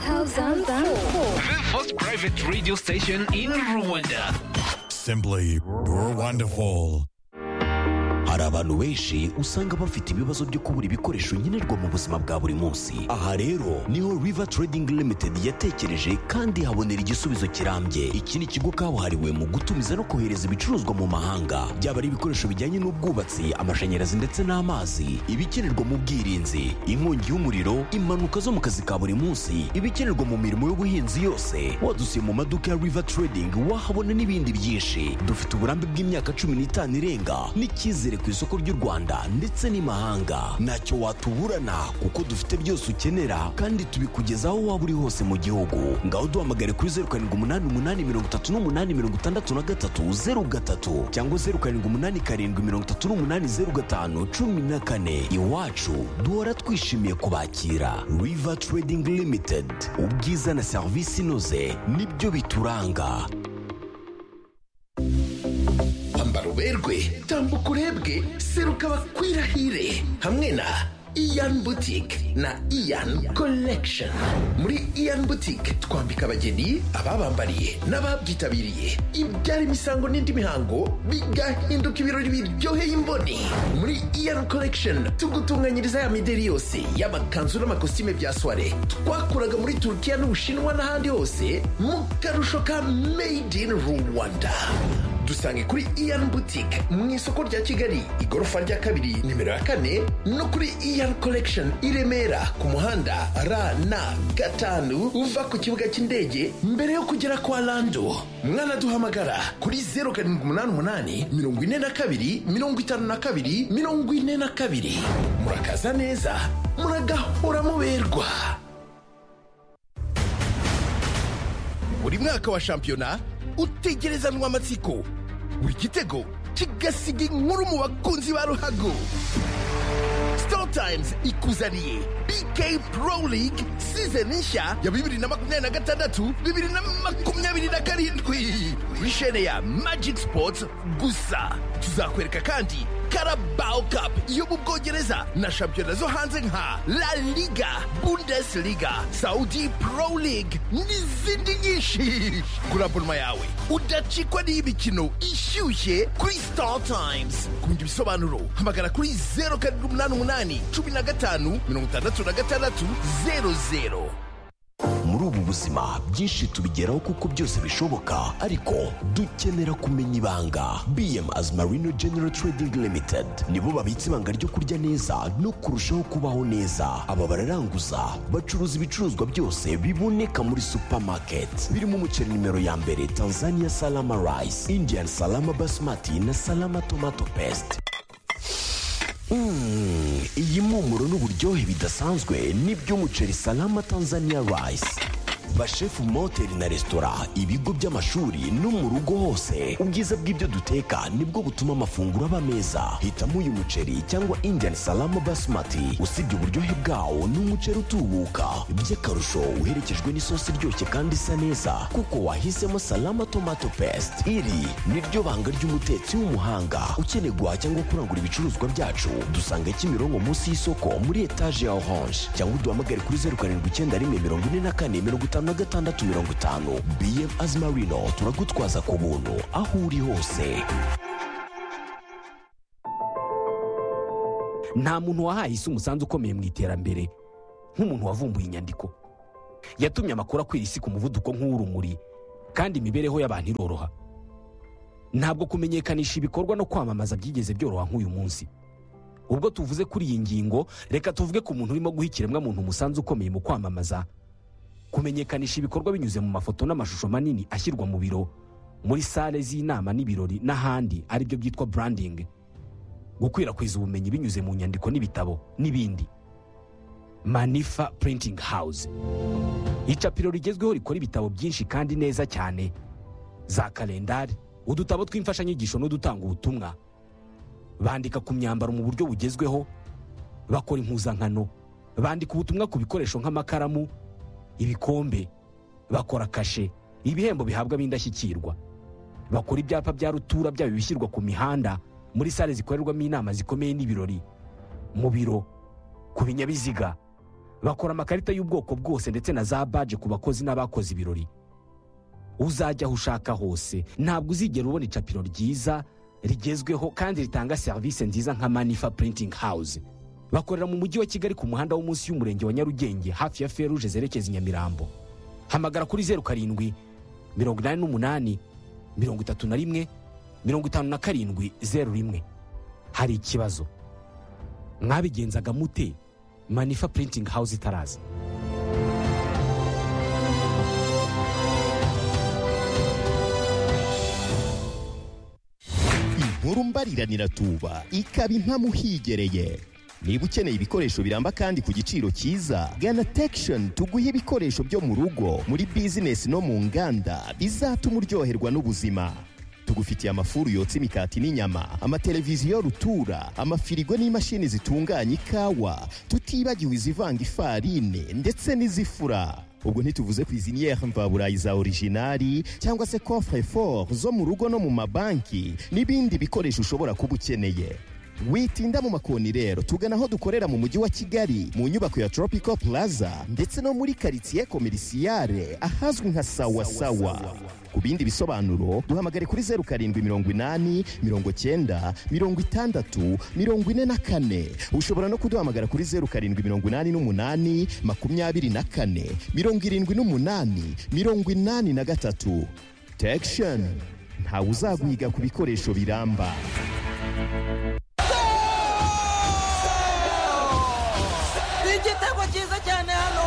2004. The first private radio station in Rwanda. Simply wonderful. hari abantu benshi usanga bafite ibibazo byo kubura ibikoresho nkenerwa mu buzima bwa buri munsi aha rero niho river trading limited yatekereje kandi habonera igisubizo kirambye iki ni ikigo kabuhariwe mu gutumiza no kohereza ibicuruzwa mu mahanga byaba ari ibikoresho bijyanye n'ubwubatsi amashanyarazi ndetse n'amazi ibikenerwa mu bwirinzi inkongi y'umuriro impanuka zo mu kazi ka buri munsi ibikenerwa mu mirimo y'ubuhinzi yose wadusiye mu maduka ya river trading wahabona n'ibindi byinshi dufite uburambe bw'imyaka cumi n'itanu irenga n'icyizere ku isoko ry'u rwanda ndetse n'imahanga ntacyo watuburana kuko dufite byose ukenera kandi tubikugeza aho waba uri hose mu gihugu ngaho duhamagare kuri zeru karindwi umunani umunani mirongo itatu n'umunani mirongo itandatu na gatatu zeru gatatu cyangwa zeru karindwi umunani karindwi mirongo itatu n'umunani zeru gatanu cumi na kane iwacu duhora twishimiye kubakira river trading limited ubwiza na serivisi inoze nibyo bituranga ambara uberwe tambuka urebwe seruka bakwirahire hamwe na iyan butike na iyan collection muri iyan butike twambika abageni ababambariye n'ababyitabiriye ibyara imisango n'indi mihango bigahinduka ibirori biryoheye imboni muri iyan collection tugutunganyiriza ya mideri yose y'amakanzu n'amakositime bya soire twakuraga muri turukiya n'ubushinwa n'ahandi hose mu karusho ka made in rwanda dusange kuri iyan butike mu isoko rya kigali igorofa rya kabiri nimero ya kane no kuri iyan collection i remera ku muhanda rn gatanu uva ku kibuga cy'indege mbere yo kugera kwa lando mwanaduhamagara kuri zeru karindwi umunani umunani mirongo ine na kabiri mirongo itanu na kabiri mirongo ine na kabiri murakaza neza muragahora muberwa buri mwaka wa shampiyona utegerezanwa amatsiko buri gitego kigasiga inkuru mu bakunzi ba ruhago sitoro tayimuzi ikuzaniye bikeyi puro ligi sizoni nshya ya bibiri na makumyabiri na gatandatu bibiri na makumyabiri na karindwi kuri shene ya magiki sipoti gusa tuzakwereka kandi Carabao Cup yo mu Bwongereza na shampiyona zo hanze nka La Liga, Bundesliga, Saudi Pro League n'izindi nyinshi. Gura abonema yawe udacikwa n'imikino ishyushye kuri Star Times. Ku bindi bisobanuro hamagara kuri zeru karindwi umunani umunani cumi na gatanu mirongo itandatu na gatandatu zeru zeru. muri ubu buzima byinshi tubigeraho kuko byose bishoboka ariko dukenera kumenya ibanga bm azmarino general trading limited nibo babitse ibanga ryo kurya neza no kurushaho kubaho neza aba bararanguza bacuruza ibicuruzwa byose biboneka muri supermarket birimo umuceri nimero ya mbere tanzania salama rice indian salama basmati na salama tomato paste Mm, iyi mpumuro n'uburyohe bidasanzwe ni by'umuceri salama tanzania rice bashefu mu mahoteli na resitora ibigo by'amashuri no mu rugo hose ubwiza bw'ibyo duteka nibwo butuma amafunguro aba meza hitamo uyu muceri cyangwa indian salama basmati usibye uburyohe bwawo ni umuceri utubuka by'akarusho uherekejwe n'isosi iryoshye kandi isa neza kuko wahisemo salama tomato paste iri niryo banga ry'umutetsi w'umuhanga ukeneye guhaha cyangwa kurangura ibicuruzwa byacu dusanga kimironko munsi y'isoko muri etaje ya orange cyangwa uduhamagare kuri zeru karindwi icyenda rimwe mirongo ine na kane mirongo itanu na gatandatu mirongo itanu bm azmarino turagutwaza ku buntu aho uri hose nta muntu wahaye isi umusanzu ukomeye mu iterambere nk'umuntu wavumbuye inyandiko yatumye amakuru akwira isi ku muvuduko nk'uw'urumuri kandi imibereho y'abantu iroroha ntabwo kumenyekanisha ibikorwa no kwamamaza byigeze byoroha nk'uyu munsi ubwo tuvuze kuri iyi ngingo reka tuvuge ku muntu urimo guha ikiremwamuntu umusanzu ukomeye mu kwamamaza kumenyekanisha ibikorwa binyuze mu mafoto n'amashusho manini ashyirwa mu biro muri sale z'inama n'ibirori n'ahandi aribyo byitwa branding gukwirakwiza ubumenyi binyuze mu nyandiko n'ibitabo n'ibindi manifa printing house icapiro rigezweho rikora ibitabo byinshi kandi neza cyane za kalendari udutabo tw'imfashanyigisho n'udutanga ubutumwa bandika ku myambaro mu buryo bugezweho bakora impuzankano bandika ubutumwa ku bikoresho nk'amakaramu ibikombe bakora kashe ibihembo bihabwa ab'indashyikirwa bakora ibyapa bya rutura byaba ibishyirwa ku mihanda muri sale zikorerwamo inama zikomeye n'ibirori mu biro ku binyabiziga bakora amakarita y'ubwoko bwose ndetse na za baje ku bakozi n'abakoze ibirori uzajya aho ushaka hose ntabwo uzigera ubona icapiro ryiza rigezweho kandi ritanga serivisi nziza nka manifa printing house bakorera mu mujyi wa kigali ku muhanda wo munsi y'umurenge wa nyarugenge hafi ya feruje zerekeza i nyamirambo hamagara kuri zeru karindwi mirongo inani n'umunani mirongo itatu na rimwe mirongo itanu na karindwi zeru rimwe hari ikibazo mwabigenzaga mute manifa printing house itaraza inkuru mbariranira tuba ikaba impamo uhigereye niba ukeneye ibikoresho biramba kandi ku giciro cyiza gana tekishoni tuguhe ibikoresho byo mu rugo muri bizinesi no mu nganda bizatuma uryoherwa n'ubuzima tugufitiye amafuru yotsa imikati n'inyama amateleviziyo rutura amafirigo n'imashini zitunganya ikawa tutibagiwe izivanga ifarine ndetse n'izifura ubwo ntituvuze kwiziniere mvaburayi za orijinari cyangwa se coffre fort zo mu rugo no mu mabanki n'ibindi bikoresho ushobora kuba ukeneye witinda mu makoni rero tugana aho dukorera mu mujyi wa kigali mu nyubako ya tropical plaza ndetse no muri karitsiye komerisiyare ahazwi nka sawasawa ku bindi bisobanuro duhamagare kuri zeru karindwi mirongo inani mirongo cyenda mirongo itandatu mirongo ine na kane ushobora no kuduhamagara kuri zeru karindwi mirongo inani n'umunani makumyabiri na kane mirongo irindwi n'umunani mirongo inani na gatatu tekishoni ntawe uzagwiga ku bikoresho biramba igitego cyiza cyane hano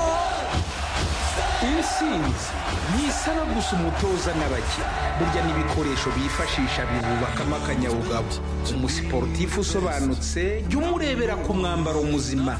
intsinzi ntisaba gusa umutoza n'abakinnyi burya n'ibikoresho bifashisha bibubakamo akanyabugabo umusiporutifu usobanutse jya umurebera ku mwambaro muzima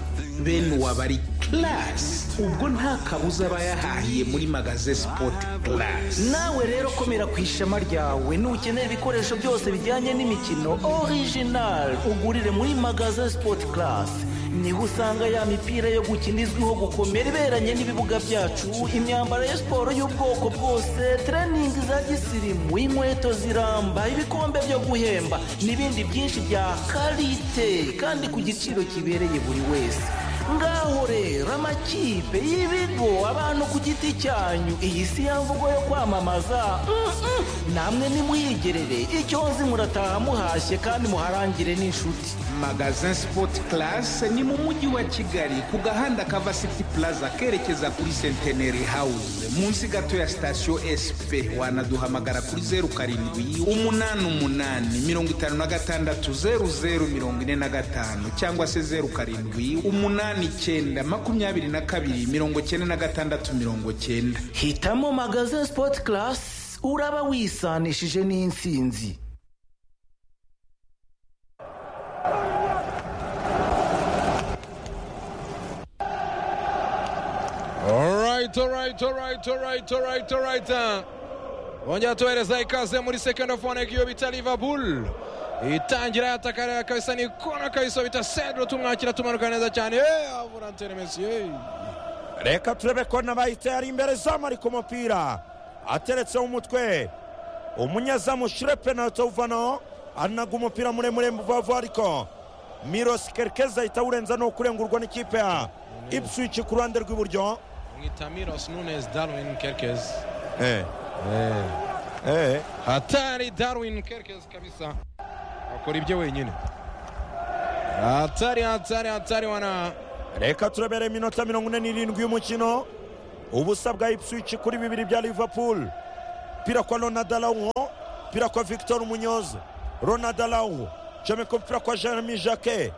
bene uwaba ari karasi ubwo nta kabuza aba yahahiye muri magaze sipoti karasi nawe rero komera ku ishema ryawe nukenera ibikoresho byose bijyanye n'imikino orijinali ugurire muri magaze sipoti karasi niho usanga ya mipira yo gukina izwiho gukomera iberanye n'ibibuga byacu imyambaro ya siporo y'ubwoko bwose tereningi za gisirimu inkweto ziramba ibikombe byo guhemba n'ibindi byinshi bya karite kandi ku giciro kibereye buri wese ngaho rero amakipe y'ibigo abantu ku giti cyanyu iyi si ya mvugo yo kwamamaza Mm-mm. namwe nimuyigerere icyo nzi murataha muhashye kandi muharangire n'inshuti magazin sipoti karasi ni mu mujyi wa kigali ku gahanda kava siti puraza kerekeza kuri senteneri hawuze munsi gato ya sitasiyo esipe wanaduhamagara kuri zeru karindwi umunani umunani mirongo itanu na gatandatu zeru zeru mirongo ine na gatanu cyangwa se zeru karindwi umunani icyenda makumyabiri na kabiri mirongo cyenda na gatandatu mirongo cyenda hitamo magaze sipoti karasi uraba wisanishije n'insinzi All right, all right, all right, all right, all right, all right. Wongera tuhereza ikaze muri second of one iyo bita Liverpool. Itangira yatakarira kabisa ni kona kabisa bita Sandro tumwakira tumanuka neza cyane. Eh, avura Antonio Messi. eh. reka turebe ko n'abahita yari imbere izamu ari ku mupira ateretseho umutwe umunyezamu shire penaliti uvano anaga umupira muremure vuba ariko mirosi kerekeza ahita awurenza no kurengurwa n'ikipe ya ipswich ku ruhande rw'iburyo Mwita Milos Nunes Darwin Kerkez. Eh, eh, Hatari Darwin Kerkez kabisa. Akora ibyo wenyine. Hatari hatari hatari wana reka turebere iminota mirongo ine n'irindwi y'umukino ubusa bwa ipswich kuri bibiri bya liverpool pira kwa ronadalawo pira kwa victor munyoze ronadalawo jomeko mpira kwa jeremy jacquet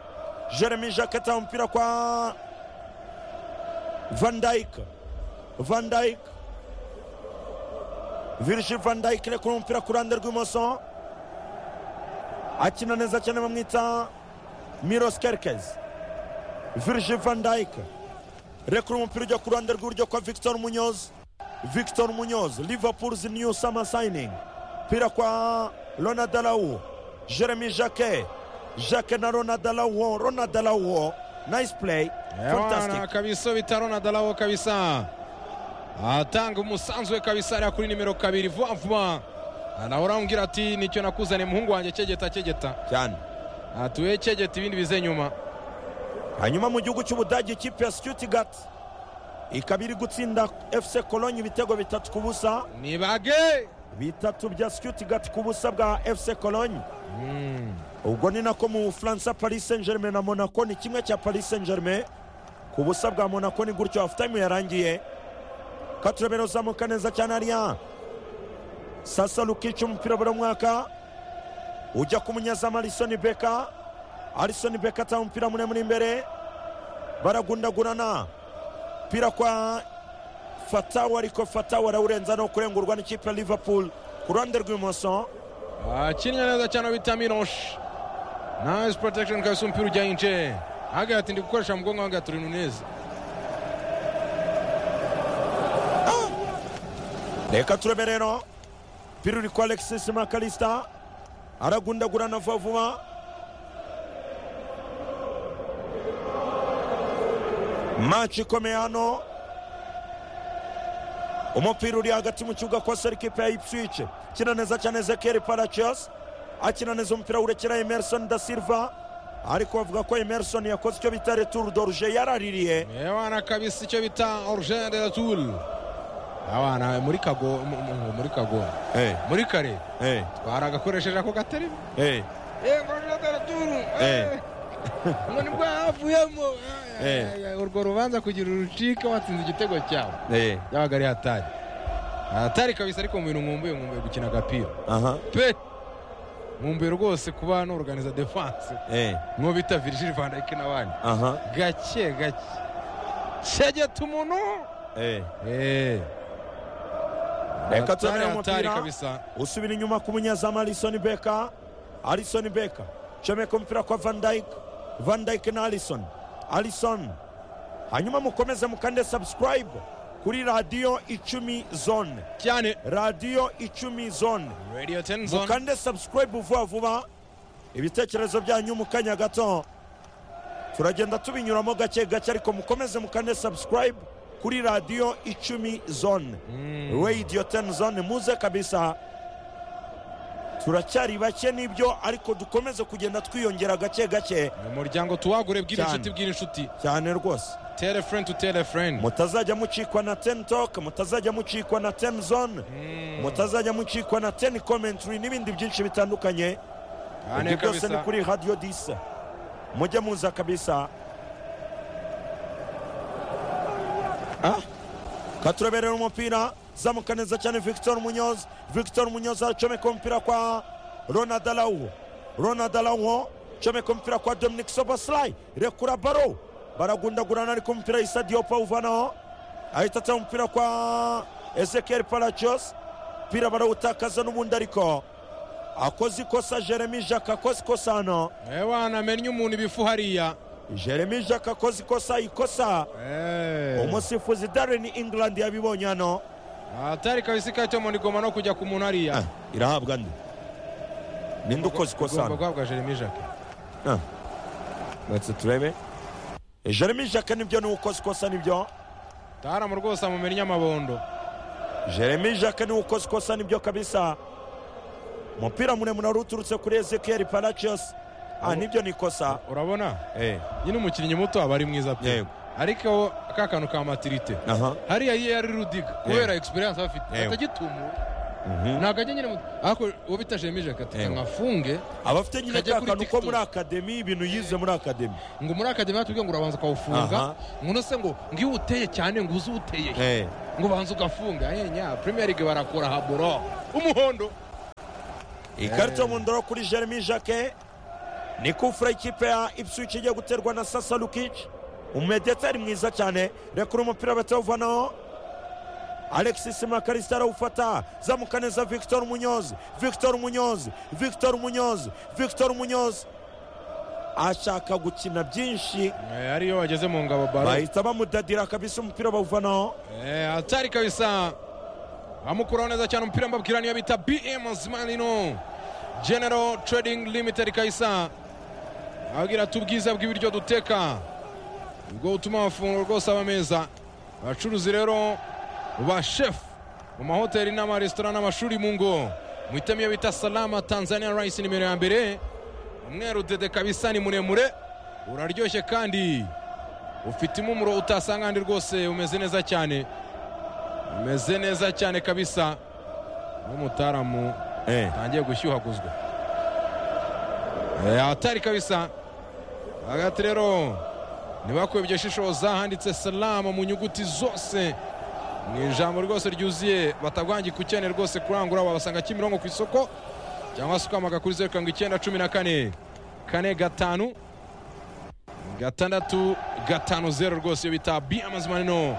jeremy jacquet tawo mpira kwa van dyk van dyk virgil van dyk rekura umupira ku ruhande rw'imoso akina neza cyane bamwita miros kerkez virgil van dyk rekura umupira ujya ku ruhande rw'iburyo kwa victor munyoz victor munyoz liverpools new summer signing pira kwa ronadalawu jeremy jacquet jacquet na ronadalawu ronadalawu nice play Yawana fantastic kabisa bitaro na dalawo kabisa atanga umusanzu we kabisa ariya kuri nimero kabiri vuba vuba nawe urambwira ati nicyo nakuzaniye muhungu wanjye cyegeta cyegeta cyane atuye cyegeta ibindi bize nyuma hanyuma mu gihugu cy'ubudage ikipe ya stuttgart ikaba iri gutsinda efuse kolonyi ibitego bitatu ku busa nibage bitatu bya sikiyutigati ku busa bwa efuse kolonyi ubwo ni nako mu bufaransa paris saint germain na monaco ni kimwe cya paris saint germain ku busa bwa monaco ni gutyo hafu tayime yarangiye katurebera uzamuka neza cyane hariya sasa rukica umupira buri mwaka ujya ku munyezamu arisoni beka arisoni beka atanga umupira muremure imbere baragundagurana umupira kwa fatawa ariko fatawa arawurenza no kurengurwa n'ikipe ya liverpool ku ruhande rw'ibumoso akinnye neza cyane bita miroshi nice protection kabisa umupira ujya hince hagati ndi gukoresha mu bwonko hagati uri neza reka turebe rero umupira uri kwa alexis makarista aragundagurana vuba vuba maci ikomeye hano umupira uri hagati mu kibuga kwa serikipe ya ipswich akina neza cyane zekeri paracios akina neza umupira wurekera emerson da silva ariko bavuga ko emerson yakoze icyo bita returu doruje yaraririye abana kabisa icyo bita oruje de turu abana muri kago mu- mu- muri kago Eh, muri kare eh, baragakoresheje ako gaterima eh, yego oruje de turu eh. ngo nibwo havuyemo Eh. urwo rubanza kugira urucike watsinze igitego cyawe Eh, byabaga ari hatari hatari kabisa ariko mu bintu nkumbuye nkumbuye gukina agapira aha, pe nkumbuye rwose kuba n'organiza defanse eh, nk'uwo bita virgil van dijk n'abandi aha, gake gake cyegeta umuntu eh. Eh. Reka turebe Hatari, hatari umupira. kabisa usubira inyuma ku munyezamu arisoni beka arisoni beka comeka umupira kwa van dyke van dyke na alison alison hanyuma mukomeze mukande subscribe kuri radiyo icumi zone cyane radiyo icumi zone radio ten zone mukande subscribe vuba vuba ibitekerezo byanyu mu kanya gato turagenda tubinyuramo gake gake ariko mukomeze mukande subscribe kuri radiyo icumi zone radiyo teni zone muze kabisa turacyari bake n'ibyo ariko dukomeze kugenda twiyongera gake gake ni umuryango tuwagure bw'ira Cyane. inshuti bw'ira inshuti cyane rwose tele friend to tele friend mutazajya mucikwa na teni toke mutazajya mucikwa na teni zone mutazajya mucikwa na teni komentari n'ibindi byinshi bitandukanye Hane ibyo byose ni kabisa kuri radiyo disa mujye muza kabisa Ah, katureberera umupira zamuka neza cyane victor munyoz victor munyoz acomeka umupira kwa ronald arawu ronald arawu acomeka umupira kwa dominic soboslai rekura baro baragundagurana ariko umupira isa diopa uvanaho ahita atanga umupira kwa ezekiel palacios umupira barawutakaza n'ubundi ariko akoze ikosa jeremy jacques akoze ikosa hano ewana menya umuntu ibifu hariya jeremy jacques akoze ikosa ikosa Eh. umusifuzi darren england yabibonye hano hatari kabisa ikahita mu ndigoma no kujya ku muntu hariya irahabwa ndi ninde ukoze ikosa igomba hano guhabwa jeremy jacques retse turebe jeremy jacques nibyo niwe ukoze ikosa nibyo taramu rwose amumennye amabondo jeremy jacques niwe ukoze ikosa nibyo kabisa umupira muremure wari uturutse kuri ezekiel palacios ah nibyo ni ikosa urabona eh nyine umukinnyi muto aba ari mwiza pe Yego. ariko ka kantu ka matirite aha hariya ye yari rudiga kubera egisperiyanse aba afite Yego. atagitumura ntabwo ajya nyine mu- ariko uwo bita jeremy jacques ati Yego. nkafunge abafite nyine Kajya ka kuri kantu ko TikTok. muri akademi ibintu yize muri akademi ngo muri akademi batubwiye ngo urabanza ukawufunga Aha. ngo se ngo ngo iyo uteye cyane ngo uze uteye he eh ngo ubanza ugafunga yenya premier league barakora haburo umuhondo ikarita mu ndoro kuri jeremy jacque ni kufura ikipe ya ipswich igiye guterwa na sasa lukic umedetari mwiza cyane rekura umupira batawuvanaho alexis makarista arawufata zamuka neza victor munyozi victor munyozi victor munyozi victor munyozi ashaka gukina byinshi Eh, ariyo bageze mu ngabo baro bahita bamudadira kabisa umupira bawuvanaho Eh, hatari kabisa amukuraho neza cyane umupira mbabwira niyo bita bm zmanino general trading limited kabisa ababwira ati ubwiza bw'ibiryo duteka ubwo butuma amafunguro rwose aba meza abacuruzi rero ba shefu mu mahoteli n'amaresitora n'amashuri mu ngo muhitamo iyo bita salama tanzania rice nimero ya mbere umweru dede kabisa ni muremure uraryoshye kandi ufite impumuro utasanga ahandi rwose umeze neza cyane umeze neza cyane kabisa n'umutaramu Eh. atangiye gushyuhaguzwa Eh, atari kabisa hagati rero ntibakuyobye shishoza handitse salama mu nyuguti zose mu ijambo rwose ryuzuye batagwangi ku cyane rwose kurangura wabasanga kimironko ku isoko cyangwa se ukamaka kuri zeru karindwi icyenda cumi na kane kane gatanu gatandatu gatanu zeru rwose iyo bita bi amazimanino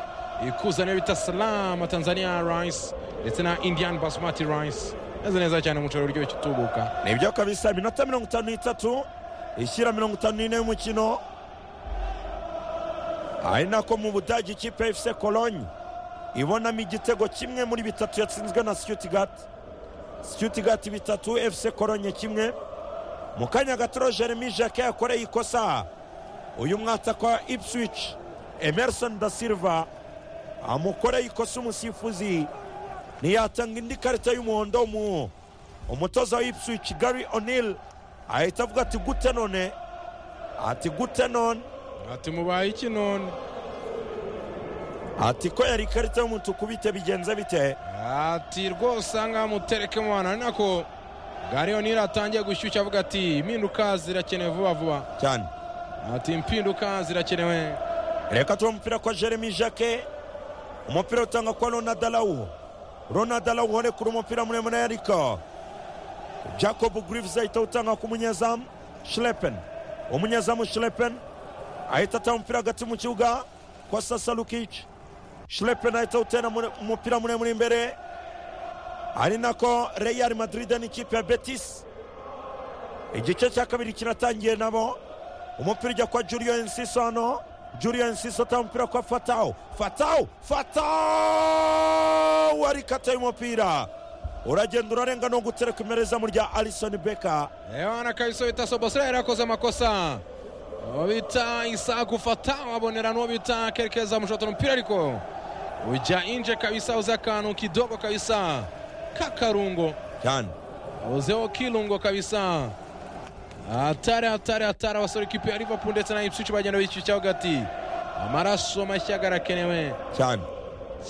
ikuza niyo bita salama tanzania rice ndetse na indian basmati rice neza neza cyane umuceri uryoshye utubuka nibyo kabisa iminota mirongo itanu n'itatu ishyira mirongo itanu n'ine y'umukino ari nako mu budage ikipe ya efuse kolonyi ibonamo igitego kimwe muri bitatu yatsinzwe na sikiutigati sikiutigati bitatu efuse kolonyi kimwe mu kanya gato jeremy jacques yakoreye ikosa uyu mwataka ipswich emerson da silva amukoreye ikosa umusifuzi ntiyatanga indi karita y'umuhondo mu umutoza wa ipswich gary o'neill ahita avuga ati gute none ati gute none ati mubaye iki none ati ko yari ikarita y'umutuku bite bigenze bite ati rwose ahangaha mutereke mu bantu ari nako gari onira atangiye gushyushya avuga ati impinduka zirakenewe vuba vuba cyane ati impinduka zirakenewe reka tuba umupira kwa jeremy jacke umupira utanga kwa ronald arawu ronald arawu hore kuri umupira muremure ariko jacob grives ahita utanga ku munyezamu shlepen umunyezamu shlepen ahita atanga umupira hagati mu kibuga kwa sasa lukic shlepen ahita utera mure- umupira muremure imbere ari nako real madrid n'ikipe ya betis igice cya kabiri kiratangiye nabo umupira ujya kwa julio enciso hano julio enciso atanga umupira kwa fatawo fatawo fatawo arikataye umupira uragenda urarenga no gutereka imerezamu rya alisoni beka ewana kabisa bita sobosera yari yakoze amakosa uwo bita isaku fata wabonera n'uwo bita kerekeza mushota umupira ariko ujya inje kabisa uze akantu kidogo kabisa k'akarungo cyane uzeho kirungo kabisa atari atari atari abasore kipe ya liverpool ndetse na ipswich bagenda bishyushyaho gati amaraso mashya garakenewe cyane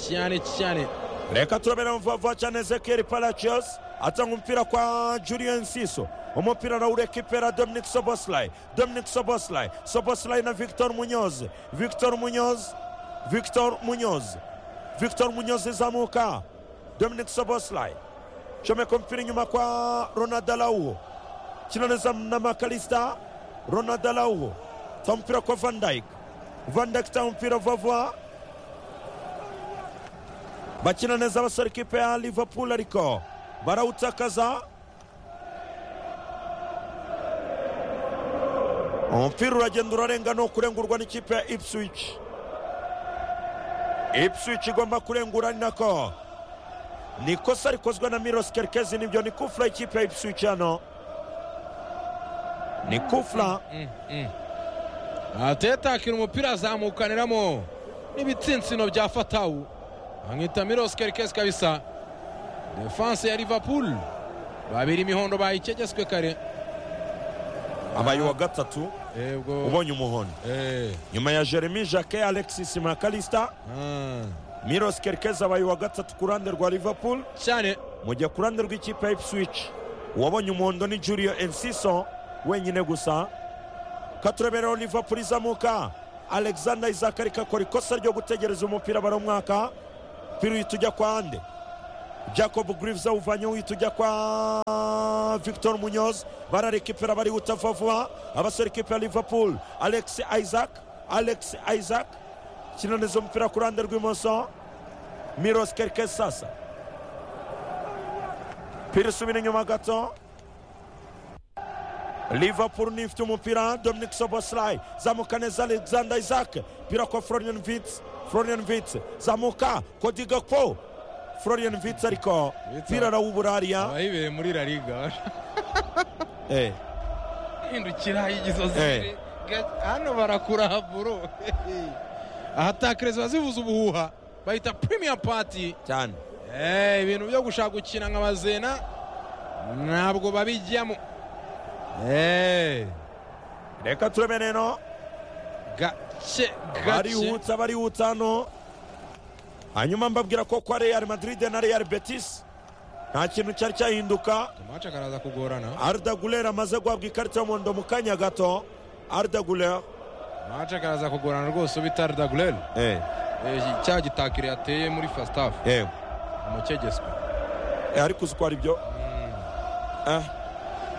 cyane cyane reka turabera mvava cyane ezekiyeli palacios atanga umupira kwa julien siso umupira arawura ekipe ya dominic soboslay dominic soboslay soboslay na victor munyoz victor munyoz victor munyoz victor munyoz izamuka dominic soboslay comeka umupira inyuma kwa ronald arawu kinaneza na makalista ronald arawu ta umupira kwa van dyke van dyke ta umupira vava bakina neza abasore ikipe ya liverpool ariko barawutakaza umupira uragenda urarenga ni ukurengurwa n'ikipe ya ipswich ipswich igomba kurengura ari nako ni ikosa rikozwe na miros kerkezi nibyo ni kufura y'ikipe ya ipswich hano ni kufura ateta akina umupira azamukaniramo n'ibitsinsino bya fatawu amwita miros kerkes kabisa defanse ya liverpool babiri imihondo bayikegetswe kare abaye uwa gatatu ebwo ubonye umuhondo Eh, nyuma ya jeremy jacke alexis makalista ah, miros kerkezi abaye uwa gatatu ku ruhande rwa liverpool cyane mu gihe ku ruhande rw'ikipe ya ipswich uwabonye umuhondo ni julio enciso wenyine gusa katurebereho liverpool izamuka alexander isaac ariko akora ikosa ryo gutegereza umupira baromwaka umupira uhita ujya kwa ande jacob grives awuvanyeho uhita ujya kwa victor munyoz bararekipera barihuta vuba vuba abasore ikipe ya liverpool alex isaac alex isaac kinaniza umupira ku ruhande rw'imoso miros kerkes sasa umupira usubira inyuma gato liverpool niyo ifite umupira dominic soboslay zamuka neza alexander isaac umupira kwa florian vitz florian vitz zamuka kodigakpo florian vitz ariko umupira arawuburariya abayibereye muri la liga eh. hindukira y'igisozi Eh. Ga- hano barakuraburo ahatakereza bazivuza ubuhuha bahita premier party cyane Eh, ibintu byo gushaka gukina nka bazena ntabwo babijyamo Eh, reka turebe rero ga- gake gake barihutsa barihutsa hano hanyuma mbabwira ko kwa real madrid na real betis nta kintu cyari cyahinduka amace akaraza kugorana arda guler amaze guhabwa ikarita y'umuhondo mu kanya gato arda guler amace akaraza kugorana rwose ubitari dagureri eh, cya gitakire yateye muri fasitafu eh, umukegeswe eh, ariko uzi ko ari byo Eh,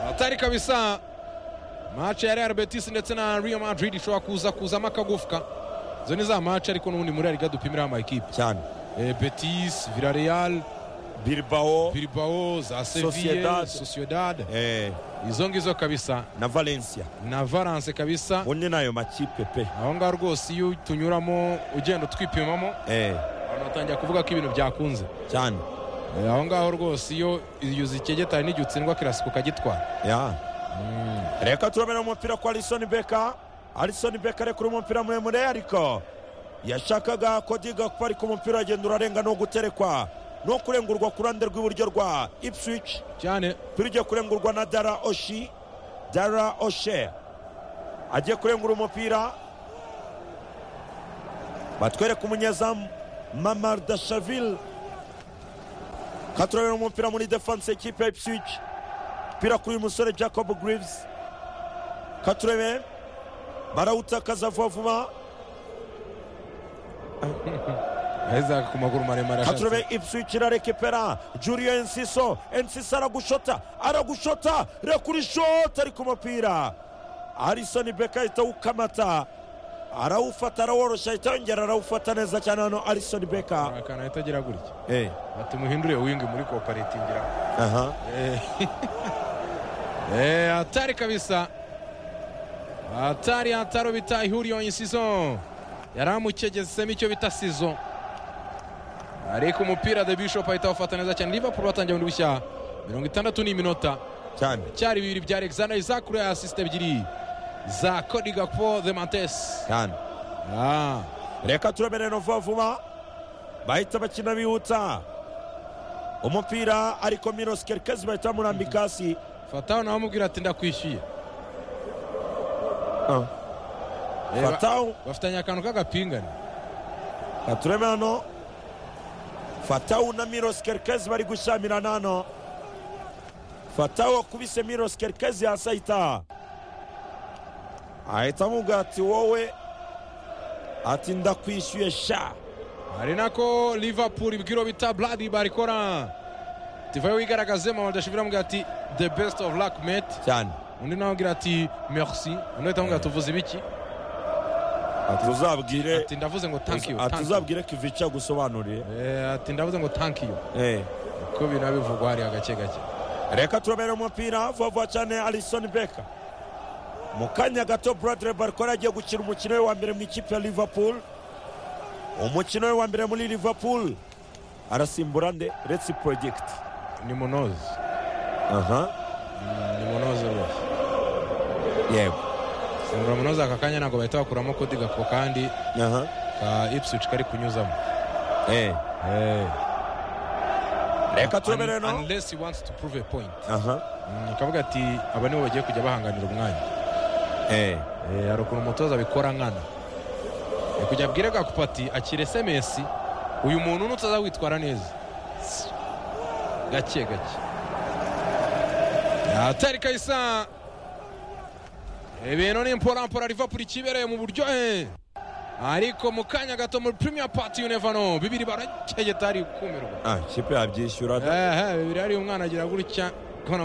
atari kabisa mace ya real betis ndetse na real madrid ishobora kuza kuzamo akagufwa izo ni za mace ariko n'ubundi muri ariga dupimiraho amakipe cyane Eh, betis villareal bilbao bilbao za seville Sociedad. sociedad eh, izo ngizo kabisa na valencia na valence kabisa ubu ni nayo makipe pe aho ngaho rwose iyo tunyuramo ugenda utwipimamo eh, abantu batangira kuvuga ko ibintu byakunze cyane Eh, aho ngaho rwose iyo iyo uzikegetanye n'igihe utsindwa kirasiko ukagitwara ya reka turabona umupira kwa alisoni beka alisoni beka arekura umupira muremure ariko yashakaga ko diga kuba ariko umupira uragenda urarenga no guterekwa no kurengurwa ku ruhande rw'iburyo rwa ipswich cyane turigiye kurengurwa na dara oshi dara oshe agiye kurengura umupira batwereka umunyezamu mamar dashaville katurabira umupira muri defense ekipe ya ipswich umupira kuri uyu musore jacob grives katurebe barawutakaza vuba vuba aheza ku maguru maremare ashatse katurebe ipswich irarekepera julio ensiso ensiso aragushota aragushota rekurishota ariko umupira arisoni beka ahita awukamata arawufata araworoshya ahita yongera arawufata neza cyane hano arisoni beka hari akantu ahita agira gutya Eh, ati muhindure wingi muri koperatingira aha Eh, hatari kabisa hatari hataro bita ihuriro insizo yari amukegesemo icyo bita sizo ariko umupira the bishop ahita awufata neza cyane liverpool batangiye bundi bushya mirongo itandatu n'iminota cyane cyari bibiri bya alexander isaac kuri aya asisite ebyiri za cody gakpo the mantes cyane Ah, reka turabere no vuba vuba bahita bakina bihuta umupira ariko miros kerkezi bahita bamurambika hasi fataho nawe amubwira ati ndakwishyuye Eh, ba- fatawu bafitanye akantu k'agapingane katureme hano fatawu na miros kerkezi bari gushyamirana hano fatawu wakubise miros kerkezi hasi ahita ahita amubwira ati wowe ati ndakwishyuye sha hari nako liverpool ibwiro bita bladi barikora tivayo wigaragazemo badashobora mbwira ati the best of luck mate cyane undi nawe agira ati merci undi ahita amubwira ati uvuze ibiki ati uzabwire ati ndavuze ngo thank you ati thank uzabwire kivica agusobanurire you." Eh, ati ndavuze ngo thank you Eh. uko biriya bivugwa hariya gake gake reka turabere umupira vuba vuba cyane alisoni beka mu kanya gato buradire barikora agiye gukina umukino we wa mbere mu ikipe ya liverpool umukino we wa mbere muri liverpool arasimbura nde resi porojegiti ni munozi aha ni munozi rwose yego simbura munozi aka kanya ntabwo bahita bakuramo kodi gako kandi aha ka ipswich kari kunyuzamo Eh. reka turabere Un- no unless he wants to prove a point aha Mm, akavuga ati aba nibo bagiye kujya bahanganira umwanya Eh. Eh, hari ukuntu umutoza abikora nkana Eh, kujya abwire gakupati akira sms uyu muntu nutaza witwara neza gake gake atari kayisa ibintu ni mporampora livapuro ikibereye mu buryohe ariko mu kanya gato muri premier party you never know bibiri baracegeta hari kumirwa ah ikipe yabyishyura ehe bibiri hari umwana agira gutya